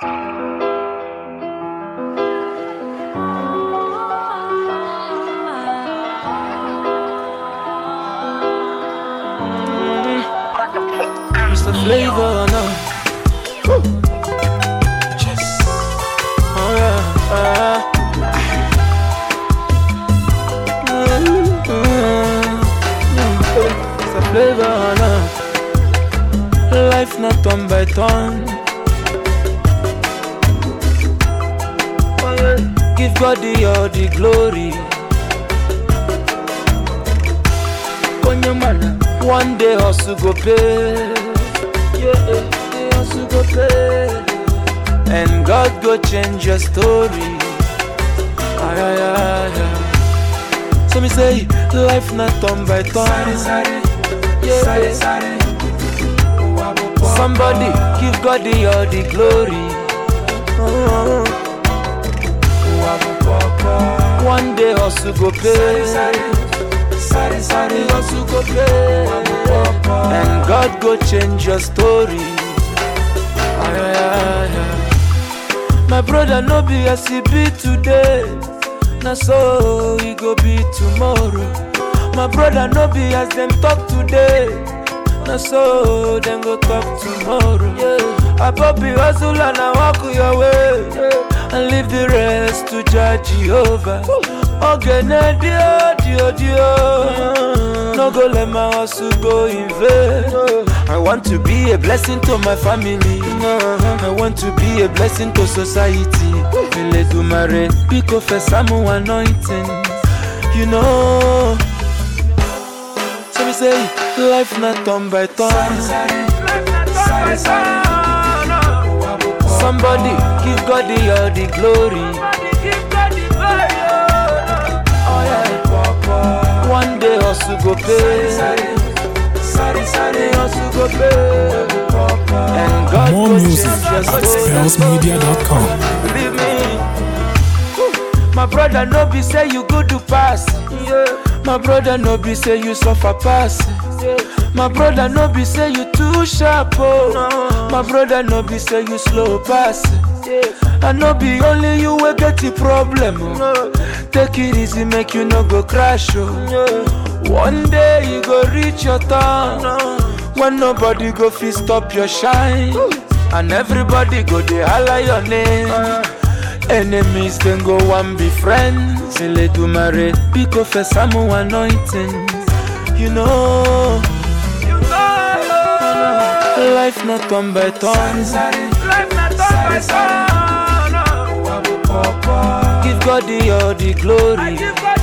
Mr. Flavor now. Yes. Oh yeah. Uh, mm, mm, mm. Mr. Flavor now. Life not turn by turn. Oh, yeah. Give God the all the glory. Konyamana. One day hustle go pay. Yeah, the hustle go pay. And God go change your story. Ay, ay, ay, ay. So me say, life not turn by turn. Yeah. Somebody give God the all the glory. Oh. One day hustle go pay. Sorry, hustle go pay. And God go change your story. Ay, ay, ay, ay. My brother no be as he be today. Na so he go be tomorrow. My brother no be as them talk today. Na so them go talk tomorrow. Yeah. Abobi hustle and I walk your way. And leave the rest to judge Jehovah. Ogene dio dio dio. No go let my hustle go in vain. I want to be a blessing to my family. I want to be a blessing to society. Ele do mare, pick of a samu anointing. You know. So me say, life not turn by turn. Somebody give God the all the glory. Oh yeah. One day hustle go pay. Hustle go pay. And God More go music change your at story. spellsmedia.com. Believe me. My brother no be say you good to pass. My brother no be say you suffer pass. My brother no be say you too sharp. Oh. My brother no be say you slow pass. I no be only you will get the problem. Oh. Take it easy, make you no go crash. Oh. One day you go reach your turn. When nobody go fit stop your shine. And everybody go dey holler your name. Enemies then go one be friends. Ele do mare, pick of a samu anointing. You know, life not turn by turn. Give God the all the glory.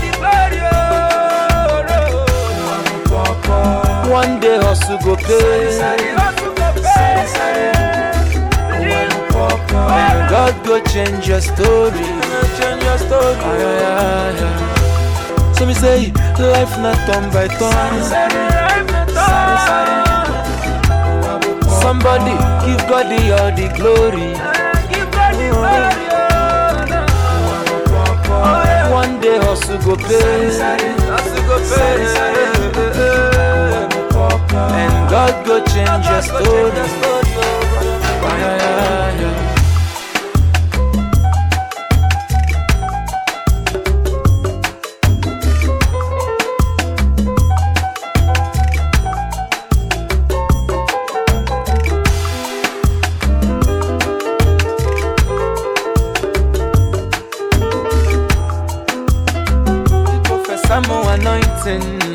One day hustle go pay. And God go change your story. Change your story. Ay, ay, ay, ay. So me say, life not turn by turn. Somebody give God the all the glory. One day hustle go pay. Hustle go pay. And God go change your story. Ay, ay, ay, ay. Professor Mo anointing.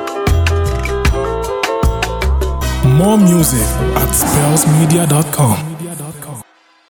More music at spellsmedia.com.